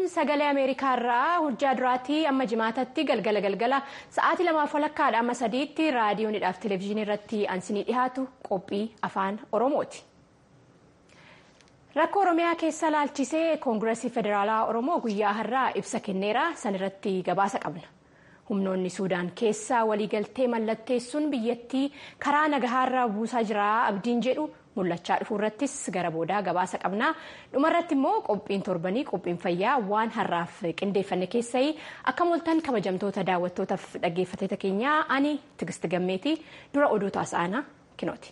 sagalee ameerikaa irraa hojjaa duraatii amma jimaatatti galgala galgala sa'aatii lamaaf walakkaadha amma sadiitti raadiyoonidhaaf televezyiinii irratti ansinii dhiyaatu qophii afaan oromooti. rakkoo oromiyaa keessa laalchisee koongireesii federaalaa oromoo guyyaa har'aa ibsa kenneera sanirratti gabaasa qabna. humnoonni suudaan keessa waliigaltee mallatteessuun biyyattii karaa nagahaarra buusaa jira abdiin jedhu mul'achaa dhufu irrattis gara boodaa gabaasa qabna dhumarratti immoo qophiin torbanii qophiin fayyaa waan har'aaf qindeeffanne keessai akka mooltan kabajamtoota daawwattootaaf dhaggeeffattoota keenyaa ani tigisti gammeetii dura oduu taasa'anaa kinooti.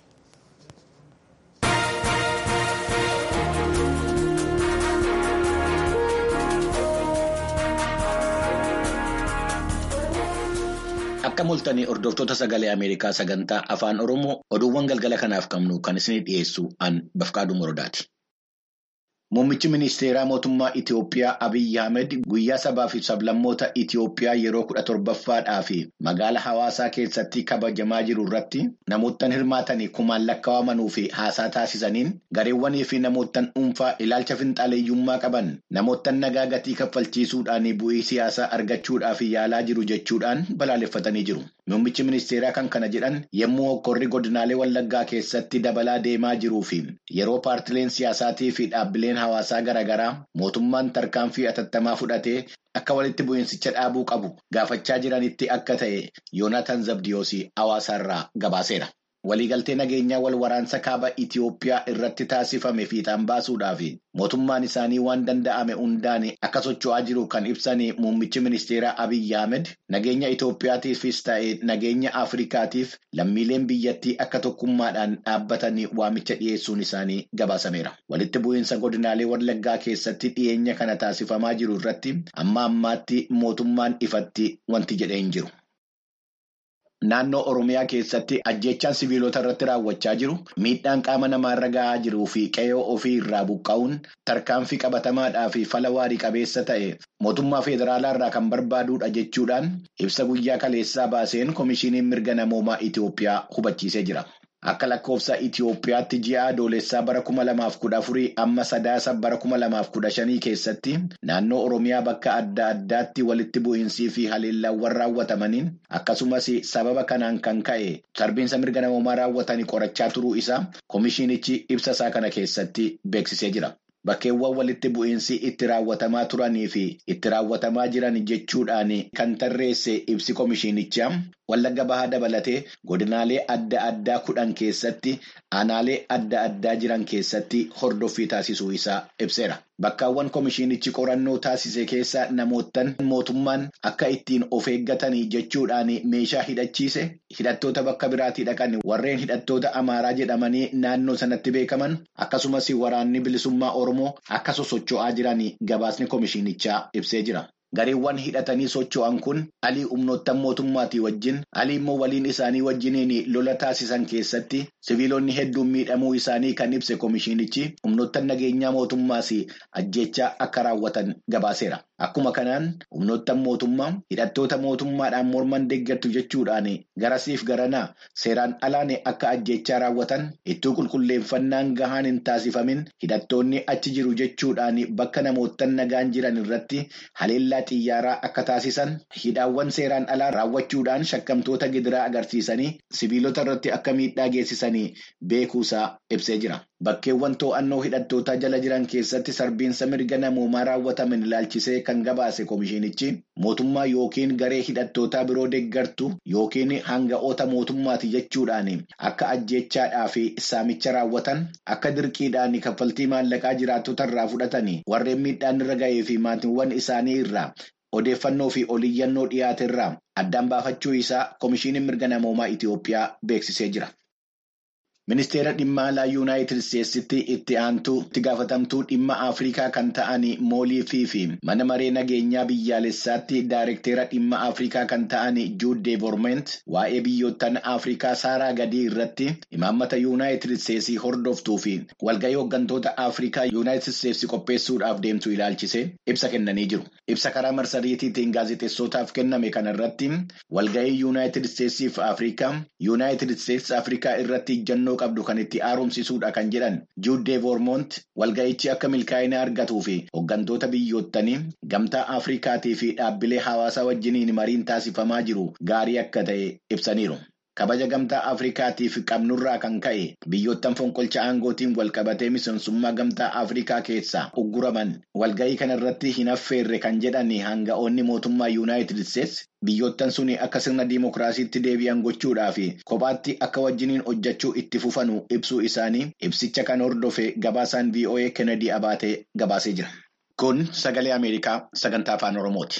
Akka mul'atanii hordoftoota sagalee Ameerikaa sagantaa afaan Oromoo oduuwwan galgala kanaaf qabnu kan isinii dhiyeessu an Bafqaaduu Morodaati. Muummichi ministeeraa mootummaa Itiyoophiyaa Abiyyi Ahmed guyyaa sabaa fi sablammoota Itiyoophiyaa yeroo kudha torbaffaadhaa fi magaalaa hawaasaa keessatti kabajamaa jiru irratti namoottan hirmaatanii kumaan lakkaa'amanuu fi haasaa taasisaniin gareewwanii fi namoottan dhuunfaa ilaalcha finxaaleeyyummaa qaban namoottan nagaa gatii kaffalchiisuudhaan bu'ii siyaasaa argachuudhaaf yaalaa jiru jechuudhaan balaaleffatanii jiru. Muummichi ministeeraa kan kana jedhan yommuu hokkorri godinaalee Wallaggaa keessatti dabalaa deemaa jiruu fi yeroo paartileen siyaasaatii fi dhaabbileen hawaasaa garaagaraa mootummaan tarkaanfii atattamaa fudhatee akka walitti bu'iinsicha dhaabuu qabu gaafachaa jiranitti akka ta'e Yoonaatan Zabdiyoosii hawaasaarraa gabaaseera. Waliigaltee nageenyaa wal waraansa kaaba Itiyoophiyaa irratti taasifame fiixaan baasuudhaaf mootummaan isaanii waan danda'ame hundaan akka socho'aa jiru kan ibsan muummichi ministeeraa Abiyyi Ahmed nageenya Itiyoophiyaatiifis ta'e nageenya Afrikaatiif lammiileen biyyattii akka tokkummaadhaan dhaabbatan waamicha dhiyeessuun isaanii gabaasameera. Walitti bu'iinsa godinaalee Wallaggaa keessatti dhiyeenya kana taasifamaa jiru irratti amma ammaatti mootummaan ifatti wanti jedhee hin jiru. Naannoo Oromiyaa keessatti ajjechaan siviilota irratti raawwachaa jiru miidhaan qaama namaarra gahaa jiruu fi qe'oo ofii irraa buqqa'uun tarkaanfii qabatamaadhaa fi fala waarii qabeessa ta'e mootummaa federaalaa irraa kan barbaaduudha jechuudhaan ibsa guyyaa kaleessaa baaseen komishiiniin mirga namoomaa Itiyoophiyaa hubachiisee jira. Akka lakkoofsa Itiyoophiyaatti ji'a adoolessaa bara kuma lamaaf kudha afurii amma sadaasa bara kuma lamaaf kudha shanii keessatti naannoo Oromiyaa bakka adda addaatti walitti bu'iinsii fi haleellaawwan raawwatamaniin akkasumas sababa kanaan kan ka'e sarbiinsa mirga namoomaa raawwatanii qorachaa turuu isaa komishiinichi ibsa isaa kana keessatti beeksisee jira. Bakkeewwan walitti bu'iinsi itti raawwatamaa turanii fi itti raawwatamaa jiran jechuudhaan kan tarreesse ibsi komishiinichaa Wallagga bahaa dabalatee godinaalee adda addaa kudhan keessatti aanaalee adda addaa jiran keessatti hordoffii taasisuu isaa ibseera. Bakkaawwan komishiinichi qorannoo taasise keessa namoottan mootummaan akka ittiin of eeggatanii jechuudhaan meeshaa hidhachiise hidhattoota bakka biraatii dhaqan warreen hidhattoota amaaraa jedhamanii naannoo sanatti beekaman akkasumas waraanni bilisummaa oromoo akka sosocho'aa jiran gabaasni komishiinichaa ibsee jira. Gareewwan hidhatanii socho'an kun alii humnoottan mootummaatii wajjin alii immoo waliin isaanii wajjiniin lola taasisan keessatti siviilonni hedduun miidhamuu isaanii kan ibse komishiinichi humnoottan nageenyaa mootummaas ajjechaa akka raawwatan gabaaseera. Akkuma kanaan humnoottan mootummaa hidhattoota mootummaadhaan morman deeggartu jechuudhaan garasiif garanaa seeraan alaan akka ajjechaa raawwatan ittuu qulqulleeffannaan gahaan hin taasifamin hidhattoonni achi jiru jechuudhaan bakka namoottan nagaan jiran irratti haleellaa xiyyaaraa akka taasisan hidhaawwan seeraan alaa raawwachuudhaan shakkamtoota gidiraa agarsiisanii siviilota irratti akka miidhaa geessisanii beekuusaa ibsee jira. Bakkeewwan to'annoo hidhattootaa jala jiran keessatti sarbiinsa mirga namoomaa raawwataman ilaalchisee kan gabaase komishiinichi mootummaa yookiin garee hidhattootaa biroo deeggartu yookiin hanga'oota mootummaati jechuudhaan akka ajjeechaadhaa fi saamicha raawwatan akka dirqiidhaan kaffaltii maallaqaa jiraattota irraa fudhatanii warreen miidhaan irra ga'ee fi maatiiwwan isaanii irraa odeeffannoo fi oliyyannoo dhiyaate irraa addaan baafachuu isaa komishiiniin mirga namoomaa Itiyoophiyaa beeksisee jira. Ministeera dhimma alaa Yuunaayitid Isteetsitti itti aantuu itti gaafatamtuu dhimma Afrikaa kan ta'an moolii fi mana maree nageenyaa biyyaalessaatti daayirektera dhimma Afrikaa kan ta'an Juud Deevorment waa'ee biyyoottan Afrikaa saaraa gadii irratti imaammata Yuunaayitid Isteetsii hordoftuu fi walgahii hooggantoota Afrikaa Yuunaayitid Isteetsi qopheessuudhaaf deemtu ilaalchise ibsa kennanii jiru. Ibsa karaa marsariitiitiin gaazexeessootaaf kenname kanarratti walgahii Yuunaayitid Isteetsii fi Afrikaa Yuunaayitid Isteetsi Afrikaa irratti ijjannoo filannoo qabdu kan itti haaromsisuudha kan jedhan juuddee voormoont walga'ichi akka milkaa'ina argatuu fi hooggantoota biyyoottanii gamtaa afrikaatii fi dhaabbilee hawaasaa wajjiniin mariin taasifamaa jiru gaarii akka ta'e ibsaniiru. kabaja gamtaa afrikaatiif qabnurraa kan ka'e biyyoottan fonqolcha aangootiin walqabatee miseensummaa gamtaa afrikaa keessaa ugguraman walga'ii kanarratti hin affeerre kan jedhan hanga'oonni mootummaa yuunaayitid isteetsi biyyoottan suni akka sirna diimokiraasiitti deebi'an gochuudhaa fi kophaatti akka wajjiniin hojjechuu itti fufanu ibsuu isaanii ibsicha kan hordofe gabaasaan voa kennedy abaatee gabaasee jira. kun sagalee ameerikaa sagantaa afaan oromooti.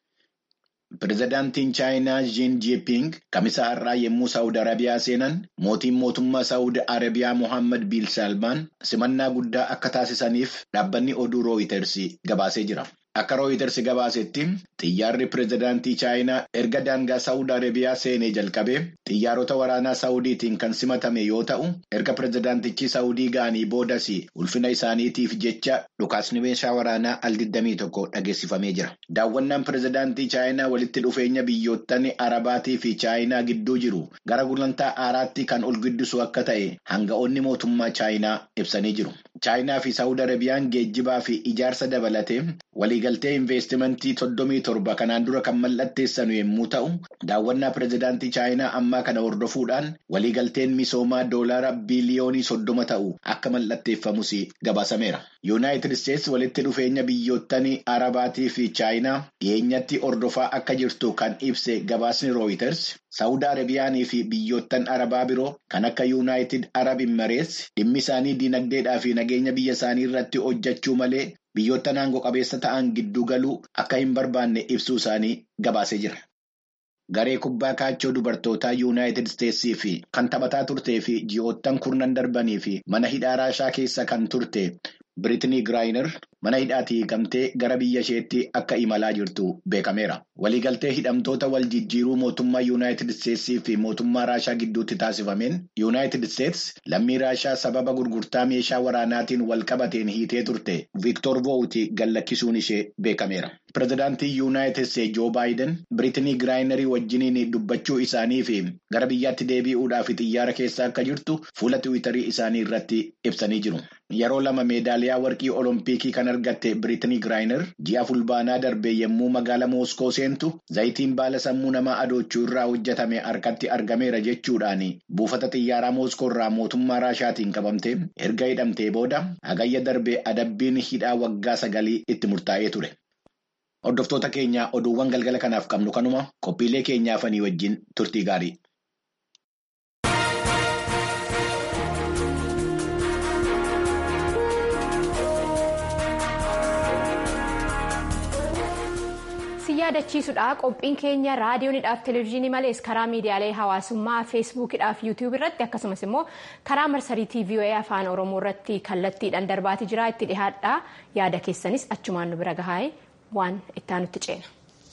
Pireezidaantiin Chaayinaa Jiin Jiiping kamisa har'aa yommuu Saawud Arabiyaa seenan mootiin mootummaa Saawud Arabiyaa Mohaammed Biin Salmaan simannaa guddaa akka taasisaniif dhaabbanni oduu Rooyiters gabaasee jira. Akka Rooyiters gabaasetti xiyyaarri pireezidaantii Chaayinaa erga daangaa Saawud Arabiyaa seenee jalqabee xiyyaarota waraanaa Saawudiitiin kan simatame yoo ta'u erga pireezidaantichi Saawudii ga'anii boodas ulfina isaaniitiif jecha dhukaasni meeshaa waraanaa al 21 dhageessifamee jira. Daawwannaan pireezidaantii Chaayinaa walitti dhufeenya biyyoottan Arabaatii fi Chaayinaa gidduu jiru gara gulantaa aaraatti kan ol guddisu akka ta'e hanga'oonni mootummaa Chaayinaa ibsanii jiru. Chaayinaa fi Saawud Arabiyaan geejjibaa fi ijaarsa dabalatee waliigaltee investimentii soddomii torba kanaan dura kan mallatteessanu yommuu ta'u daawwannaa pireezidaantii Chaayinaa ammaa kana hordofuudhaan waliigalteen misoomaa doolaara biliyoonii soddoma ta'u akka mallatteeffamus gabaasameera. Yuunaayitid Isteetsi walitti dhufeenya biyyoottan Arabaatii fi Chaayinaa dhiyeenyatti hordofaa akka jirtu kan ibse gabaasni Rooyiters. Saawud Arabiyaanii fi biyyoottan Arabaa biroo kan akka Yuunaayitid Arab Imarees dhimmi isaanii dinagdeedhaa fi nageenya biyya isaanii irratti hojjechuu malee biyyoottan aangoo qabeessa ta'an gidduu galuu akka hin barbaanne ibsuu isaanii gabaasee jira. Garee kubbaa kaachoo dubartootaa Yuunaayitid Isteetsii fi kan taphataa turtee fi ji'oottan kurnan darbanii fi mana hidhaa Raashaa keessa kan turte Biritinii Giraayinar mana hidhaatii hiikamtee gara biyya isheetti akka imalaa jirtu beekameera. Waliigaltee hidhamtoota wal jijjiiruu mootummaa Yuunaayitid Isteetsii fi mootummaa Raashaa gidduutti taasifameen Yuunaayitid Isteets lammii Raashaa sababa gurgurtaa meeshaa waraanaatiin wal qabateen hiitee turte Viiktoor Voowuti gallakkisuun ishee beekameera. Pireezidaantii Yuunaayitid Isteets Joo Baayiden Biritinii Giraayinarii wajjiniin dubbachuu isaanii fi gara biyyaatti deebi'uudhaaf xiyyaara keessa akka jirtu fuula tiwiitarii isaanii irratti ibsanii jiru. Yeroo lama meedaaliyaa warqii Oloompiikii kan argatte Biritinii Giraayinar ji'a fulbaanaa darbe yommuu magaala Mooskoo seentu zayitiin baala sammuu namaa adoochuu irraa hojjetame harkatti argameera jechuudhaan buufata xiyyaaraa Mooskoo irraa mootummaa Raashaatiin qabamte erga hidhamtee booda hagayya darbe adabbiin hidhaa waggaa sagalii itti murtaa'ee ture. Hordoftoota keenya oduuwwan galgala kanaaf qabnu kanuma qophiilee keenyaafanii wajjin turtii gaarii. yaadachiisudha qophiin keenya raadiyoonidhaaf televezyiinii malees karaa miidiyaalee hawaasummaa feesbuukidhaaf yuutiyuub irratti akkasumas immoo karaa marsariitii voa afaan oromoo irratti kallattiidhaan darbaati jira itti dhihaadha yaada keessanis achumaan nu bira gahaa'e waan ittaanutti ceena.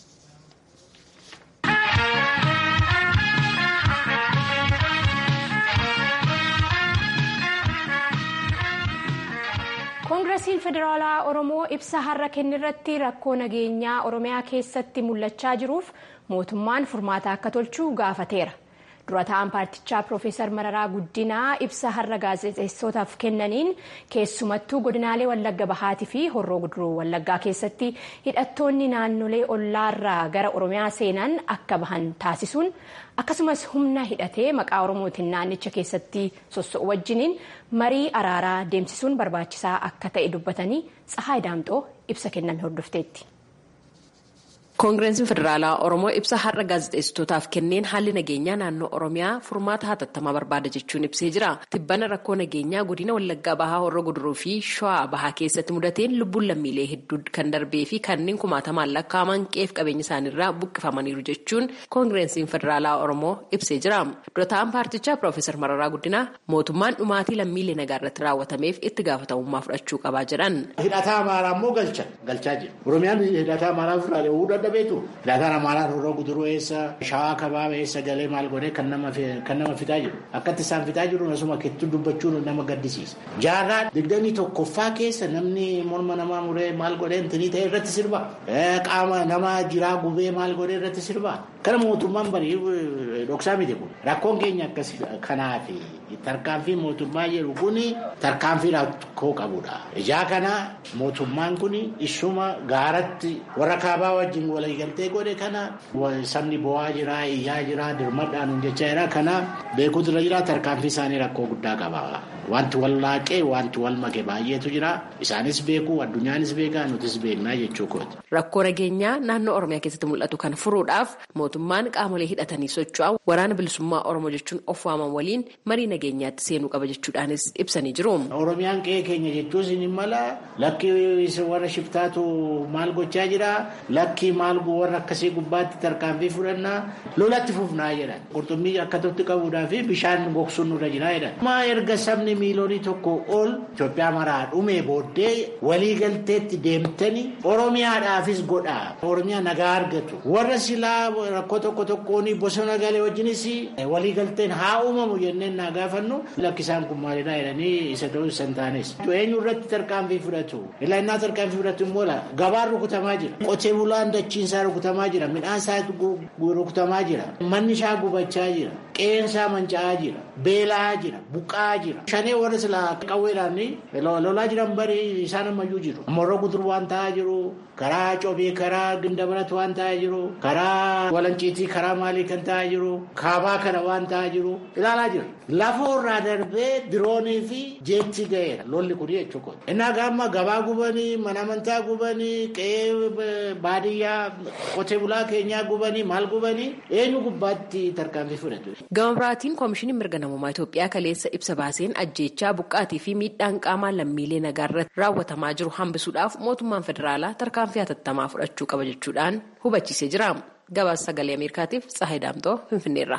koongiresiin federaalaa oromoo ibsa har'a kennirratti rakkoo nageenyaa oromiyaa keessatti mul'achaa jiruuf mootummaan furmaata akka tolchu gaafateera dura ta'an paartichaa piroofeesar mararaa guddinaa ibsa har'a gaazexeessootaaf kennaniin keessumattuu godinaalee wallagga bahaatii fi horroo guduruu wallaggaa keessatti hidhattoonni naannolee ollaarraa gara oromiyaa seenan akka bahan taasisuun akkasumas humna hidhatee maqaa oromootiin naannicha keessatti sosso'u wajjiniin marii araaraa deemsisuun barbaachisaa akka ta'e dubbatanii tsahaay daamxoo ibsa kenname hordofteetti. koongireensiin federaalaa oromoo ibsa har'a gaazexeessitootaaf kenneen haalli nageenyaa naannoo oromiyaa furmaata hatattamaa barbaada jechuun ibsee jira tibbana rakkoo nageenyaa godina wallaggaa bahaa horroo guduruu fi shawaa bahaa keessatti mudateen lubbuun lammiilee hedduu kan darbee fi kanneen kumaatamaan lakkaa'aman qeef qabeenya isaaniirraa buqqifamaniiru jechuun koongireensiin federaalaa oromoo ibsee jira dura ta'an paartichaa piroofeesar mararaa guddinaa mootummaan dhumaatii lammiilee nagaa irratti raawwatameef itti gaafatamummaa fudhachuu qabaa jedhan. hidhataa amaaraa immoo galcha galchaa jira oromiyaan hidhataa amaaraa fudhate beetu hidhataan amaaraa horroo guduruu eessa shawaa kabaaba eessa galee maal godhee kan nama fitaa jiru akkatti isaan fitaa jiru asuma keessatti dubbachuun nama gaddisiisa jaarraa digdamii tokkoffaa keessa namni morma namaa muree maal godhee intinii ta'e irratti sirba qaama nama jiraa gubee maal godhee irratti sirba Kana mootummaan barii dhoksaa miti kun rakkoon keenya akkas kanaaf tarkaanfii mootummaa jedhu kun tarkaanfii rakkoo qabudha. Ijaa kana mootummaan kun isuma gaaratti warra kaabaa wajjin waliigaltee godhe kana sabni bo'aa jira iyyaa jira dirmadhaan jechaa jira kana beekuutu irra jira tarkaanfii isaanii rakkoo guddaa qaba. Wanti wal laaqee wanti wal make baay'eetu jira isaanis beeku addunyaanis beekaa nutis beeknaa jechuu kooti. Rakkoo nageenyaa naannoo Oromiyaa keessatti mul'atu kan furuudhaaf mootummaan qaamolee hidhatanii socho'an waraana bilisummaa Oromoo jechuun of waaman waliin marii nageenyaatti seenuu qaba jechuudhaanis ibsanii jiru. Oromiyaan qe'ee keenya jechuun ni mala lakki warra shiftaatu maal gochaa jira lakki maal warra akkasii gubbaatti tarkaanfii fudhannaa lolatti fufnaa jedhan qurxummii akkatti qabuudhaa fi bishaan gogsuun nurra jira jedhan. Maa erga sabni miiliyoonii tokko ol Itoophiyaa maraa dhumee booddee waliigalteetti deemtanii Oromiyaadhaafis godhaa Oromiyaa nagaa argatu warra silaa rakkoo tokko tokkoon bosona galee wajjinis waliigalteen haa uumamu jenneen naa gaafannu lakkisaan kun maalidhaa jedhanii isa ta'uu isa hin taanes. Eenyu irratti tarkaanfii fudhatu ilaa innaa tarkaanfii fudhatu immoo gabaan rukutamaa jira qotee bulaan dachiinsaa rukutamaa jira midhaan isaa rukutamaa jira manni isaa gubachaa jira qe'een isaa manca'aa jira beelaa jira buqqaa jira. Shanee warra silaa qawweedhaan lolaa jiran bari isaan ammayyuu jiru. Morro gudur waan ta'aa jiru karaa cobee karaa gindabarat waan ta'aa jiru karaa walanciitii karaa maalii kan ta'aa jiru kaabaa kana waan ta'aa jiru ilaalaa jira. Lafa irraa darbee diroonii fi jeetti ga'eera lolli kun jechuudha. Innaa gaamma gabaa gubanii mana amantaa gubanii qe'ee baadiyyaa qotee bulaa keenyaa gubanii maal gubanii eenyu gubbaatti tarkaanfii fudhatu. Gama biraatiin koomishiniin mirga namummaa Itoophiyaa kaleessa ibsa baaseen ajjeechaa buqqaatii fi miidhaan qaamaa lammiilee nagaa irratti raawwatamaa jiru hambisuudhaaf mootummaan federaalaa tarkaanfii hatattamaa fudhachuu qaba jechuudhaan hubachiisee jira. Gabaasa sagalee Ameerikaatiif Tsahayi Daamtoo Finfinneerra.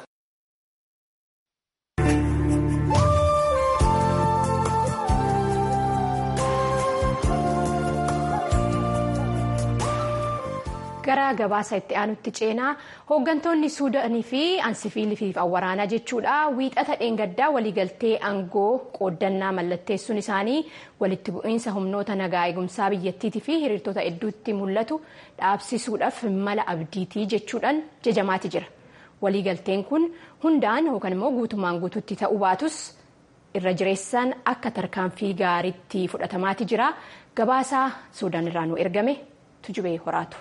gara gabaasa itti aanutti ceenaa hooggantoonni suudaanii fi ansifiilii fi waraanaa jechuudha wiixata dheengaddaa waliigaltee aangoo qooddannaa mallatteessuun isaanii walitti bu'iinsa humnoota nagaa eegumsaa biyyattiitii fi hiriirtota hedduutti mul'atu dhaabsisuudhaaf mala abdiitii jechuudhaan jajamaati jira waliigalteen kun hundaan yookaan immoo guutumaan guututti ta'uu baatus irra jireessaan akka tarkaanfii gaariitti fudhatamaati jira gabaasaa suudaan irraa nu ergame tujubee horaatu.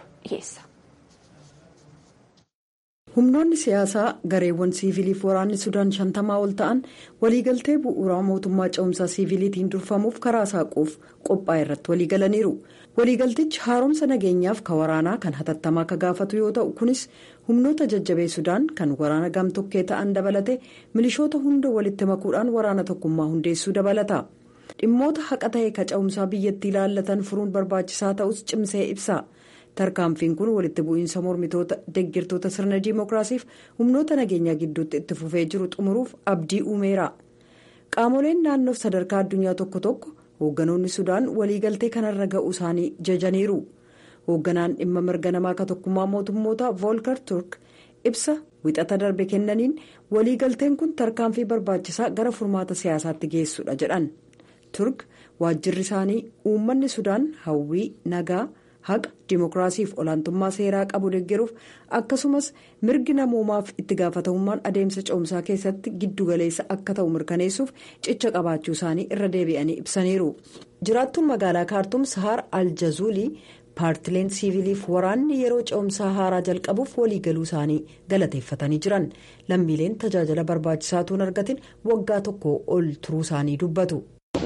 humnoonni siyaasaa gareewwan siiviliif waraanni sudaan shantamaa ol ta'an waliigaltee bu'uuraa mootummaa ce'umsaa siiviliitiin durfamuuf karaa saaquuf qophaa'e irratti waliigalaniiru waliigaltichi haaromsa nageenyaaf ka waraanaa kan hatattamaa ka gaafatu yoo ta'u kunis humnoota jajjabee sudaan kan waraana gamtokkee ta'an dabalate milishoota hunda walitti makuudhaan waraana tokkummaa hundeessuu dabalata dhimmoota haqa ta'e ka ce'umsaa biyyattii ilaallatan furuun barbaachisaa ta'us cimsee ibsa. tarkaanfiin kun walitti bu'iinsa mormitoota deggirtoota sirna diimokiraasiif humnoota nageenyaa gidduutti itti fufee jiru xumuruuf abdii uumeera qaamoleen naannoof sadarkaa addunyaa tokko tokko hoogganoonni sudaan waliigaltee kanarra ga'uu isaanii jajaniiru hoogganaan dhimma mirga namaa ka tokkummaa mootummoota voolkar turk ibsa wixata darbe kennaniin waliigalteen kun tarkaanfii barbaachisaa gara furmaata siyaasaatti geessudha jedhan turk waajjirri isaanii uummanni sudaan hawwii nagaa. haqa dimookiraasiif olaantummaa seeraa qabu deeggaruuf akkasumas mirgi namoomaaf itti gaafatamummaan adeemsa ce'umsaa keessatti giddugaleessa akka ta'u mirkaneessuuf cicha qabaachuu isaanii irra deebi'anii ibsaniiru jiraattuun magaalaa kaartuum sahaar aljazuulii paartileen siiviliif waraanni yeroo ce'umsaa haaraa jalqabuuf waliigaluu isaanii galateeffatanii jiran lammiileen tajaajila barbaachisaa tuun argatin waggaa tokko ol turuu isaanii dubbatu.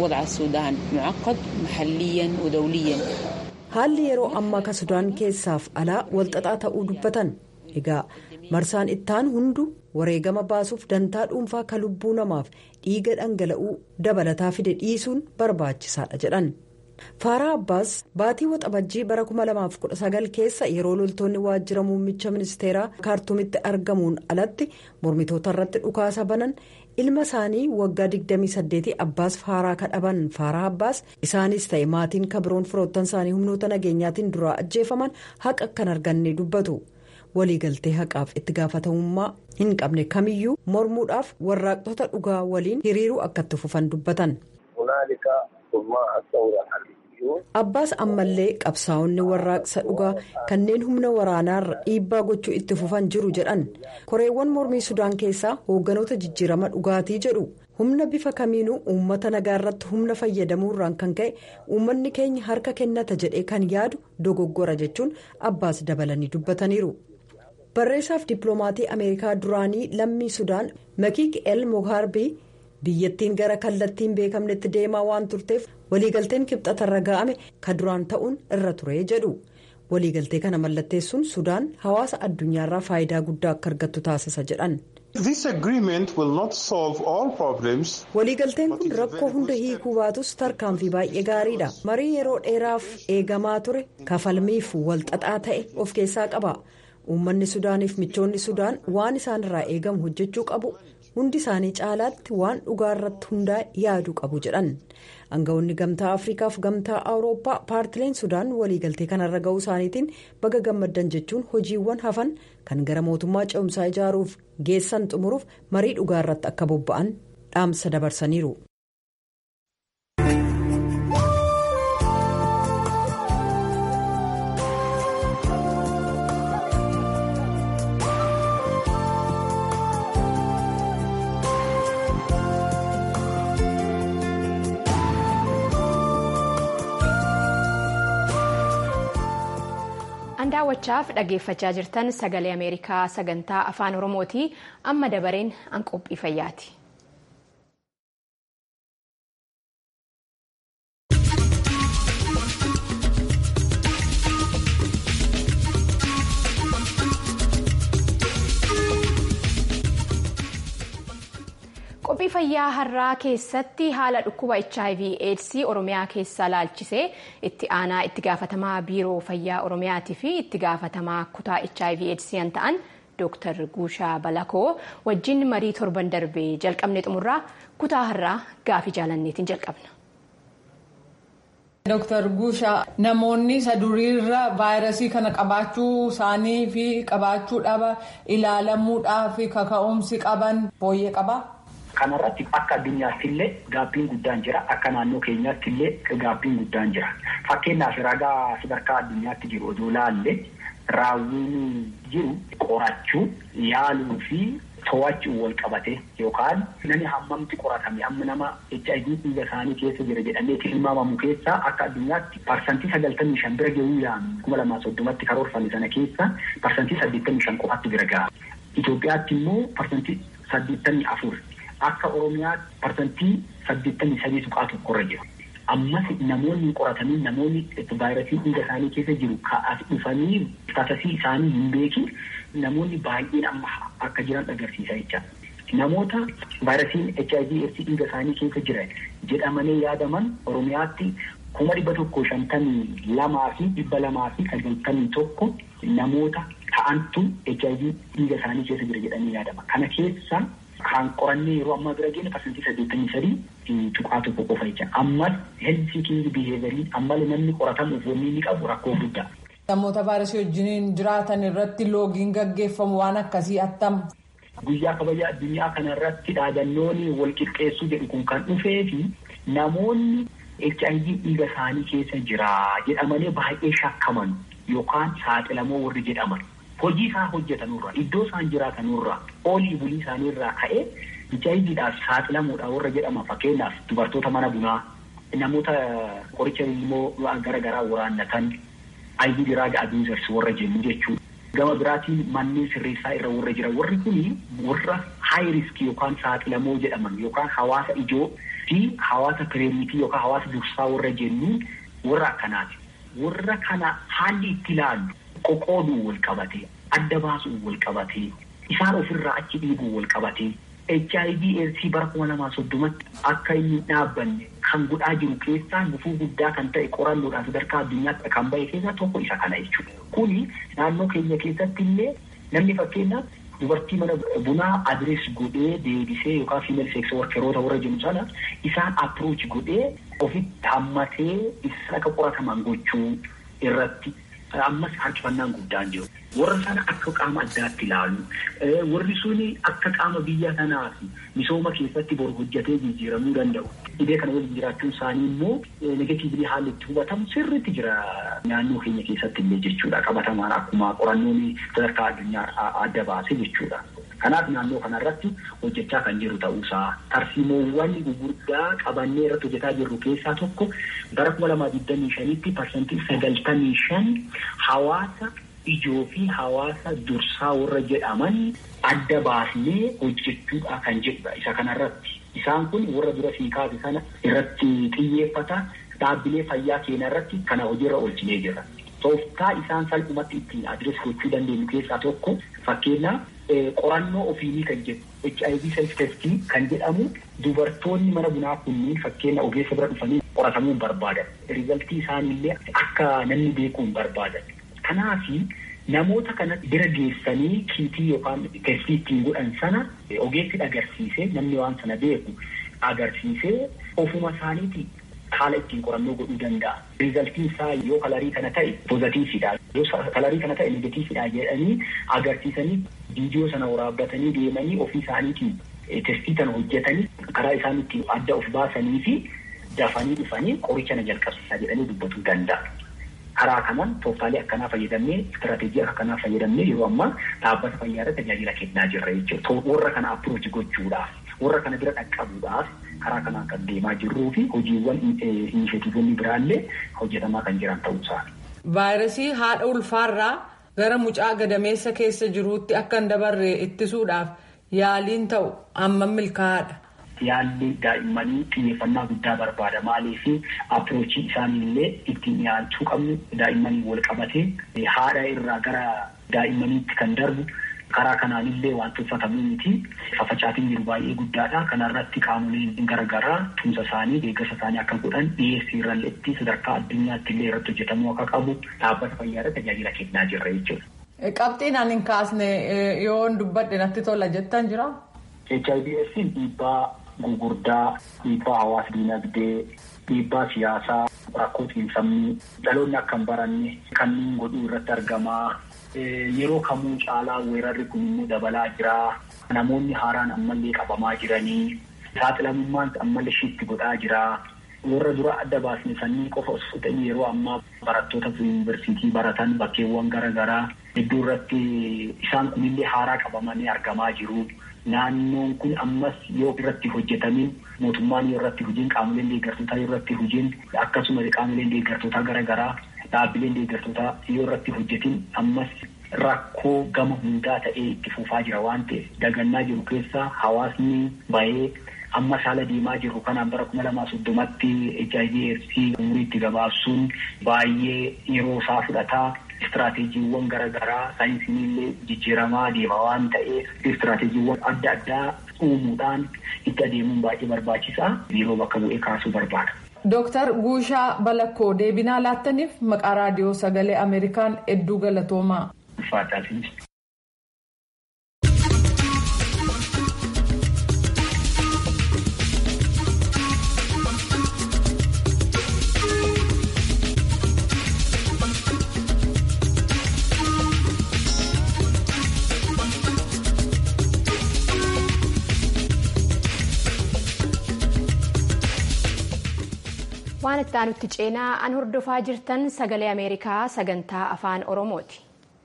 haalli yeroo ammaa ka sudaan keessaaf alaa walxaxaa ta'uu dubbatan egaa marsaan ittaan hundu wareegama baasuuf dantaa dhuunfaa ka lubbuu namaaf dhiiga dhangala'uu dabalataa fide dhiisuun barbaachisaadha jedhan faaraa abbaas baatii waxabajjii bara 2019 keessa yeroo loltoonni waajjira muummicha ministeeraa kaartuumitti argamuun alatti mormitoota irratti dhukaasa banan ilma isaanii waggaa 28 abbaas faaraa kadhaban faaraa abbaas isaanis ta'e maatiin kabiroon firoottan isaanii humnoota nageenyaatiin duraa ajjeefaman haqa kan arganne dubbatu waliigaltee haqaaf itti gaafatamummaa hin qabne kamiyyuu mormuudhaaf warraaqtoota dhugaa waliin hiriiruu akka itti fufan dubbatan. Abbaas ammallee qabsaa'onni warraaqsa dhugaa kanneen humna waraanaarra dhiibbaa gochuu itti fufan jiru jedhan koreewwan mormii sudaan keessaa hoogganoota jijjiirama dhugaatii jedhu humna bifa kamiinuu uummata nagaa irratti humna fayyadamuurraan kan ka'e uummanni keenya harka kennata jedhee kan yaadu dogoggora jechuun abbaas dabalanii dubbataniiru. barreessaaf dippiloomatii ameerikaa duraanii lammii sudaan makiik el mohaarbii biyyattiin gara kallattiin beekamnetti deemaa waan turteef waliigalteen kibxatarra ga'ame ka duraan ta'uun irra ture jedhu waliigaltee kana mallatteessuun sudaan hawaasa addunyaarraa faayidaa guddaa akka argattu taasisa jedhan. waliigalteen kun rakkoo hunda hiikuu baatus tarkaanfii baay'ee gaariidha marii yeroo dheeraaf eegamaa ture kafalmiif walxaxaa ta'e of keessaa qaba. uummanni sudaaniif michoonni sudaan waan isaan irraa eegamu hojjechuu qabu hundi isaanii caalaatti waan dhugaa irratti hundaa yaaduu qabu jedhan aangawoonni gamtaa afriikaaf gamtaa awurooppaa paartileen sudaan waliigaltee kanarra ga'uu isaaniitiin baga gammaddan jechuun hojiiwwan hafan kan gara mootummaa ce'umsaa ijaaruuf geessan xumuruuf marii dhugaa irratti akka bobba'an dhaamsa dabarsaniiru. daawwachaaf dhaggeeffachaa jirtan sagalee ameerikaa sagantaa afaan oromooti amma dabareen an qophii fayyaati. qophii fayyaa har'aa keessatti haala dhukkuba hiv aids oromiyaa keessaa laalchisee itti aanaa itti gaafatamaa biiroo fayyaa oromiyaatii fi itti gaafatamaa kutaa hiv aids kan ta'an dooktar guushaa balakoo wajjin marii torban darbee jalqabne xumurraa kutaa har'aa gaafii jaalanneetiin jalqabna. Dooktar Guushaa namoonni isa duriirra vaayirasii kana qabaachuu isaanii fi qabaachuu dhaba ilaalamuudhaa fi kaka'umsi qaban fooyyee qabaa. Kanarratti akka addunyaatti illee gaabbiin guddaan jira. Akka naannoo keenyaatti illee gaabbiin guddaan jira. Fakkeenyaaf ragaa sadarkaa addunyaatti jiru odoo laalle raawwiin jiru qorachuu yaaluu fi to'achuun wal qabate yookaan namni hammamti qoratame amma nama HIV dhiiga isaanii keessa jira jedhamee tilmaamamu keessaa akka addunyaatti parsantii sagaltamii shan bira gahuu yaanu kuma lamaa soddomatti karoorfame sana keessa parsantii saddeettamii shan qofaatti bira gaha. Itoophiyaatti immoo parsantii saddeettamii afur. Akka Oromiyaatti parsantii saddeettamii sadii tuqaa tokkorra jiru. Ammas namoonni qoratanii namoonni vaayirasii dhiiga isaanii keessa jiru ka'as dhufanii tasasii isaanii hin beekin namoonni baay'een amma akka jiran agarsiisa jecha. Namoota vaayirasiin HIV AIDS dhiiga isaanii keessa jiran jedhamanii yaadaman Oromiyaatti kuma dhibba tokko shantamii lamaa fi dhibba lamaa fi sagaltamii tokko namoota ta'antu HIV dhiiga isaanii keessa jira jedhamanii yaadama. Kana keessa kan qorannee yeroo ammaa bira geenya parsantii saddeettamii sadii tuqaa tokko qofa jecha ammas health seeking behavior ammallee namni qoratamuuf wanni inni qabu rakkoo guddaa. Namoota vaayirasii wajjin jiraatan irratti loogiin gaggeeffamu waan akkasii attam. Guyyaa kabajaa addunyaa kana irratti dhaadannoon wal qixxeessuu jedhu kun kan dhufee fi namoonni HIV dhiiga isaanii keessa jira jedhamanii baay'ee shakkaman yookaan saaxilamoo warri jedhaman. hojii isaan hojjetanurra iddoo isaan jiraatanurra oolii bulii isaaniirraa ka'ee HIVdhaaf saaxilamuudha warra jedhama fakkeenyaaf dubartoota mana bunaa namoota qoricha immoo gara garaa waraannatan IV drug abusers warra jennu jechuudha. Gama biraatiin manneen sirreessaa irra warra jiran warri kuni warra high risk yookaan saaxilamoo jedhaman yookaan hawaasa ijoo fi hawaasa pireemitii yookaan hawaasa dursaa warra jennu warra akkanaati. Warra kana haalli itti ilaallu qoqooduu wal qabatee adda baasuun wal qabatee isaan ofirraa achi dhiibuu wal qabatee HIV AIDS bara kuma lamaa soddomatti akka inni dhaabbanne kan godhaa jiru keessaa gufuu guddaa kan ta'e qorannoodhaan sadarkaa addunyaatti kan bahe keessaa tokko isa kana jechuudha. Kuni naannoo keenya keessatti illee namni fakkeenyaaf dubartii mana bunaa adrees godhee deebisee yookaan fiimeel seeks workeroota warra jennu sana isaan approach godhee ofitti hammatee isaan akka qorataman gochuu irratti ammas harkifannaan guddaan jiru. Warra sana akka qaama addaatti ilaalu. Warri suni akka qaama biyya sanaa fi misooma keessatti boru hojjetee jijjiiramuu danda'u. Dhibee kana waliin jiraachuun isaanii immoo negatiivlii haalli itti hubatamu sirriitti jira naannoo keenya keessatti illee jechuudha. Qabatamaan akkuma qorannoon sadarkaa addunyaa adda baase jechuudha. Kanaaf naannoo kanarratti hojjechaa kan jiru ta'uusaa tarsiimoowwan gurguddaa qabannee irratti hojjetaa jirru keessaa tokko bara kuma lamaa digdamii shanitti parsantii sagaltamii shan hawaasa ijoo fi hawaasa dursaa warra jedhaman adda baasnee hojjechuudha kan jedhudha isa kanarratti. Isaan kun warra dura siikaase sana irratti xiyyeeffata dhaabbilee fayyaa keenya irratti kana hojiirra oolchinee jira. Tooftaa isaan salphumatti ittiin adirees gochuu dandeenyu keessaa tokko fakkeenyaaf qorannoo ofiinii kan jedhu HIV self testing kan jedhamu dubartoonni mana bunaa kunniin fakkeenya ogeessa bira dhufanii qoratamuu hin barbaadan. Rizaltii isaaniillee akka namni beekuu hin barbaadan. Kanaafi namoota kana bira geessanii kiitii yookaan testii ittiin godhan sana ogeessi agarsiisee namni waan sana beeku agarsiisee ofuma isaaniitii haala ittiin qorannoo godhuu danda'a. Rizaltiin isaa yoo kalarii kana ta'e pozitiividha. Yoo kalarii kana ta'e negatiividha jedhanii agarsiisanii viidiyoo sana waraabbatanii deemanii ofii isaaniitiin testii kana hojjetanii karaa isaan ittiin adda of baasanii fi dafanii dhufanii qoricha na jalqabsiisaa jedhanii dubbatuu danda'a. Karaa kanaan tooftaalee akkanaa fayyadamnee istirateejii akkanaa fayyadamnee yeroo ammaa dhaabbata fayyaarra tajaajila kennaa jirra jechuudha. Warra kana appirooti gochuudhaaf warra kana bira dhaqqabuudhaaf karaa kanaan kan deemaa jirruu fi hojiiwwan inishetiivonni biraallee hojjetamaa kan jiran ta'uusaa. Vaayirasii haadha ulfaarraa gara mucaa gadameessa keessa jiruutti akka hin dabarre ittisuudhaaf yaaliin ta'u hammam milkaa'aadha. Yaalli daa'immanii xiyyeeffannaa guddaa barbaada. Maaliif appiroochii isaaniillee ittiin dhiyaachuu qabnu daa'immanii wal qabatee haadha irraa gara daa'immaniitti kan darbu karaa kanaanillee waan tuffatamuu miti. Fafacaatiin jiru baay'ee guddaadha. Kanarratti qaamoleen garaagaraa tumsa isaanii deeggarsa isaanii akka godhan dhiyeessii irralleetti sadarkaa addunyaatti illee irratti hojjetamuu akka qabu dhaabbata fayyaarra tajaajila kennaa jirra jechuudha. Qabxiin ani hin kaasne yoo dubbadhe natti tola jettan jira. HIV dhiibbaa gurguddaa dhiibbaa hawaasa dinagdee dhiibbaa siyaasaa rakkoo xiinsammuu dhaloonni akka hin baranne kanneen godhuu irratti argamaa yeroo kamuu caalaa weerarri kun immoo dabalaa jira namoonni haaraan ammallee qabamaa jiranii saaxilamummaan ammallee shiitti godhaa jira warra dura adda baasne sannii qofa osoo ta'in yeroo ammaa barattoota yuunivarsiitii baratan bakkeewwan garaagaraa hedduu irratti isaan kunillee haaraa qabamanii argamaa jiru. Naannoon kun ammas yoo irratti hojjetamin mootummaan yoo irratti hojiin qaamoleen deeggartootaa yoo irratti hojiin akkasumas qaamoleen deeggartootaa garaagaraa dhaabbileen deeggartootaa yoo irratti hojjetin ammas rakkoo gama hundaa ta'ee itti fufaa jira waan ta'eef dagannaa jiru keessaa hawaasni bahee amma haala deemaa jiru kanaan bara kuma lamaa soddomatti HIV AIDS umuriitti gabaabsuun baay'ee yeroo isaa fudhataa. Istiraateejiiwwan garaagaraa saayinsiin illee jijjiiramaa deema waan ta'eef istiraateejiiwwan adda addaa uumuudhaan itti adeemuun baay'ee barbaachisaa yeroo bakka bu'ee kaasuu barbaada. Dooktar Guushaa Balakkoo deebinaa laattaniif maqaa raadiyoo sagalee Ameerikaan hedduu galatoomaa. waan itti aanutti ceenaa an hordofaa jirtan sagalee ameerikaa sagantaa afaan oromooti.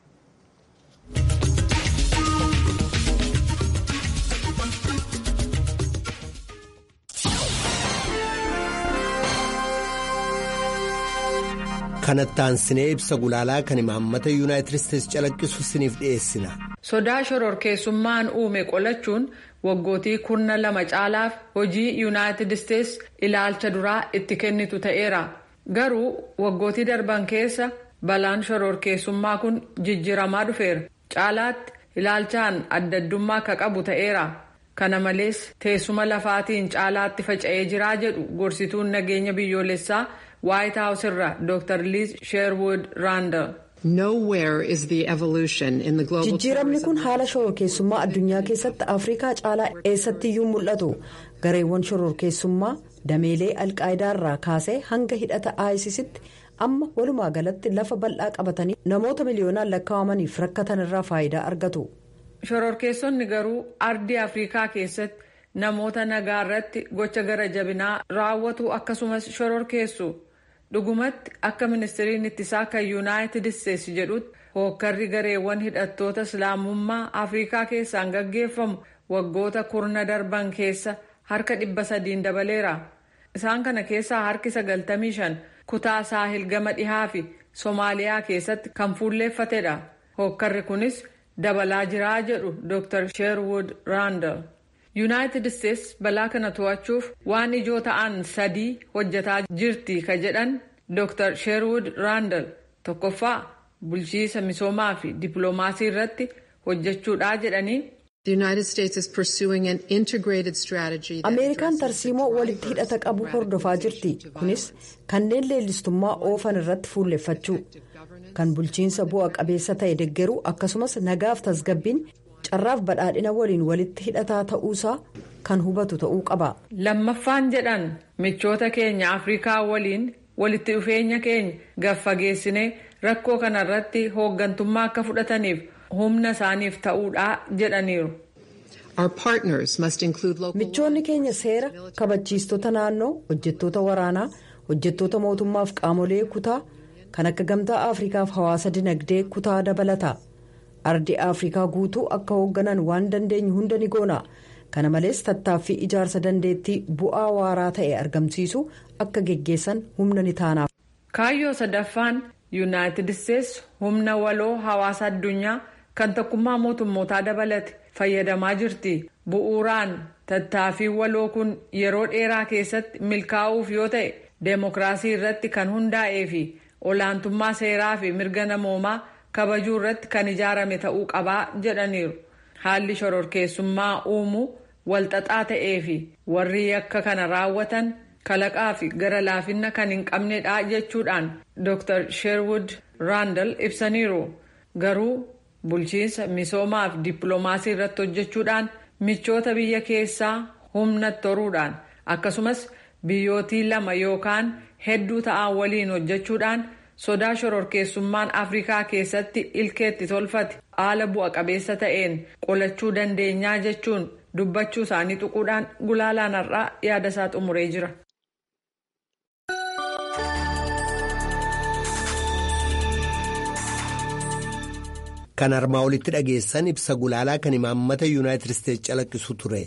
kanattaan sinee ibsa gulaalaa kan imaammata yuunaayitid isteetsi calaqqisu siniif dhiyeessina. sodaa shororkeessummaan uume qolachuun waggootii kurna lama caalaaf hojii yuunaayitid isteetsi ilaalcha duraa itti kennitu ta'eera garuu waggootii darban keessa balaan shororkeessummaa kun jijjiramaa dhufeera caalaatti ilaalchaan adda addummaa akka qabu ta'eera kana malees teessuma lafaatiin caalaatti faca'ee jiraa jedhu gorsituun nageenya biyyoolessaa waayit haawus irraa dr liz sheerwood raandal. jijjiiramni kun haala shororkeessummaa addunyaa keessatti afrikaa caalaa eessattiyyuu mul'atu gareewwan shororkeessummaa dameelee alqaayidaa irraa kaasee hanga hidhata aayisisitti amma walumaa galatti lafa bal'aa qabatanii namoota miliyoonaan lakkaa'amaniif rakkatan irraa faayidaa argatu. shororkeessonni garuu ardii afrikaa keessatti namoota nagaa irratti gocha gara jabinaa raawwatu akkasumas shororkeessu dhugumatti akka ministiriin ittisaa kan yuunaayitid isteetsi jedhutti hookkarri gareewwan hidhattoota islaamummaa afrikaa keessaan gaggeeffamu waggoota kurna darban keessa harka dhibba sadiin dabaleera isaan kana keessaa harki sagaltamii shan kutaa saahil gama dhihaa fi soomaaliyaa keessatti kan fuulleeffatedha hookkarri kunis dabalaa jiraa jedhu dr sherwood randall yuunaayitid isteetsi balaa kana to'achuuf waan ijoo ta'an sadii hojjetaa jirti ka jedhan dr sherwood randall tokkoffaa bulchiisa misoomaa fi dippiloomaasii irratti hojjechuudha jedhanii. ameerikaan tarsiimoo walitti hidhata qabu hordofaa jirti kunis kanneen leellistummaa oofan irratti fuulleffachuu kan bulchiinsa bu'a qabeessa ta'e deggeruu akkasumas nagaaf tasgabbiin carraaf badhaadhina waliin walitti hidhataa ta'uusaa kan hubatu ta'uu qaba. lammaffaan jedhan michoota keenya afrikaa waliin walitti dhufeenya keenya gaffageessinee rakkoo kanarratti hooggantummaa akka fudhataniif humna isaaniif ta'uudha jedhaniiru. michoonni keenya seera kabachiistota naannoo hojjettoota waraanaa hojjettoota mootummaaf qaamolee kutaa kan akka gamtaa afrikaaf hawaasa dinagdee kutaa dabalata ardi afrikaa guutuu akka hoogganan waan dandeenyu hunda ni goona kana malees tattaaffii ijaarsa dandeettii bu'aa waaraa ta'e argamsiisu akka geggeessan humna ni taanaaf. kaayyoo sadaffaan yuunaayitid isteetsi humna waloo hawaasa addunyaa kan tokkummaa mootummootaa dabalate fayyadamaa jirti bu'uuraan tattaaffii waloo kun yeroo dheeraa keessatti milkaa'uuf yoo ta'e deemokiraasii irratti kan hundaa'ee fi olaantummaa seeraa fi mirga namoomaa kabajuu irratti kan ijaarame ta'uu qabaa jedhaniiru haalli shororkeessummaa uumuu walxaxaa ta'ee fi warri yakka kana raawwatan kalaqaa fi gara laafina kan hin qabnedha jechuudhaan dr sherwood randall ibsaniiru garuu bulchiinsa misoomaa fi dippiloomaasii irratti hojjechuudhaan michoota biyya keessaa humna toruudhaan akkasumas biyyootii lama yookaan hedduu ta'an waliin hojjechuudhaan sodaa shororkeessummaan afrikaa keessatti ilkeetti tolfate haala bu'a qabeessa ta'een qolachuu dandeenyaa jechuun dubbachuu isaanii tuquudhaan gulaalaan har'aa yaada isaa xumuree jira. kan armaa olitti dhageessan ibsa gulaalaa kan imaammata yuunaayitid isteetsi calaqqisu ture.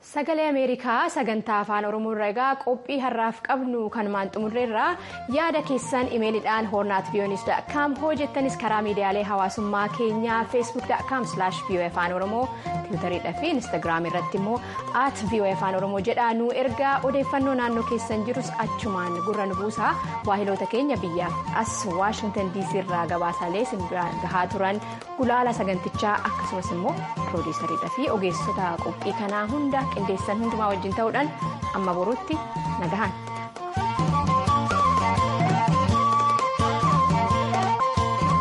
Sagalee Ameerikaa sagantaa afaan Oromoo irraa egaa qophii har'aaf qabnu kanumaan xumurreerraa yaada keessan imeelidhaan hoornaat viyooniis.com hojjettanis karaa miidiyaalee hawaasummaa keenyaa feesbuuk.com slash vii'oo afaan oromoo tiwutariidha fi instaagiraam irratti immoo at vii'oo afaan oromoo jedhaa nu ergaa odeeffannoo naannoo keessan jirus achumaan gurra nu buusaa waahiloota keenya biyya as waashingtan diisii irraa gabaasaalee gahaa turan gulaala sagantichaa akkasumas immoo piroodiisariidha fi ogeessota qophii kanaa hunda qindeessan hundumaa wajjin ta'uudhaan amma boruutti nagahan.